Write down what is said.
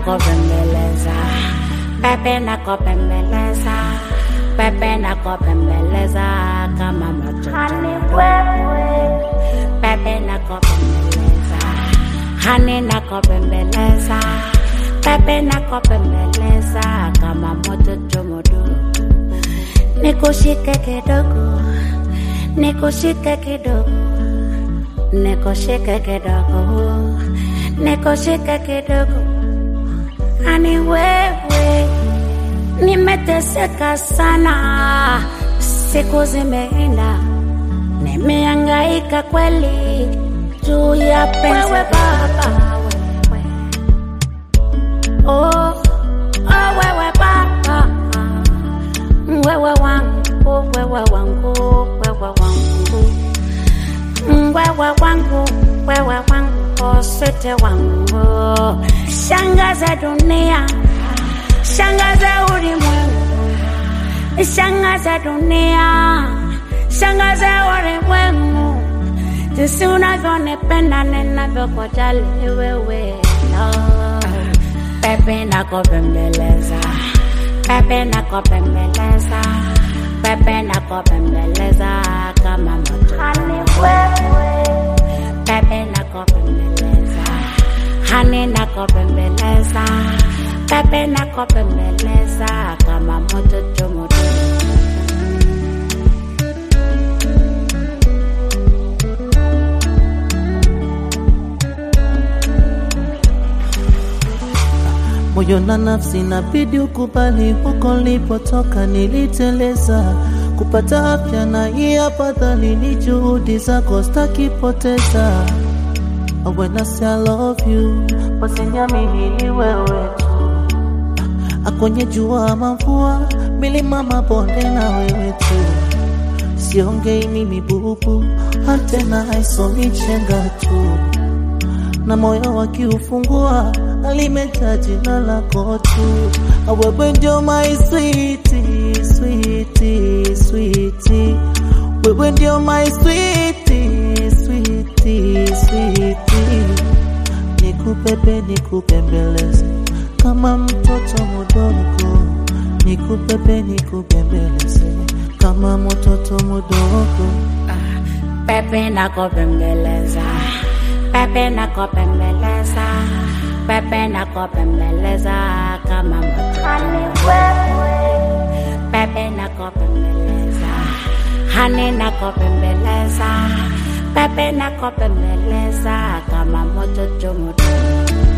nakopembeleza pepe nakopembeleza pepe nakopembeleza kama moto pepe nakopembeleza hani nakopembeleza pepe nakopembeleza kama moto chomodo nikushike kidogo nikushike kidogo nikushike kidogo nikushike kidogo ani wewe nimeteseka sana siku zimeenda nimeangaika kweli juu ya penzi baba wewe oh, oh wewe baba wewe wangu wewe wangu wewe wangu wewe wangu wewe wangu sete wangu shangaza dunia shangaza ulimwengu shangaza dunia shangaza ulimwengu jinsi unavyonipenda ninavyokujali wewe Lord. pepe nakopembeleza pepe nakopembeleza pepe nakopembeleza kama moto pepe nakopembeleza hani nakopembeleza pepe nakopembeleza kama moto chomoto moyo na nafsi nabidi ukubali, huko nilipotoka niliteleza. Kupata afya na hii afadhali, ni juhudi zako stakipoteza. When I say I love you, basi niamini ni wewe tu. Akonye jua ama mvua, milima mabonde na wewe tu. Siongei mimi bubu, antena haisomi chenga tu na moyo wakiufungua alimeta jina lako tu. Wewe ndio my sweetie, sweetie, sweetie. Wewe ndio my sweetie, sweetie, sweetie. Nikupepe nikupembeleze kama mtoto mdogo, nikupepe nikupembeleze kama mtoto mdogo. pepe nakopembeleza pepe nakopembeleza pepe nakopembeleza kama moto pepe nakopembeleza hani nakopembeleza pepe nakopembeleza kama moto chomoto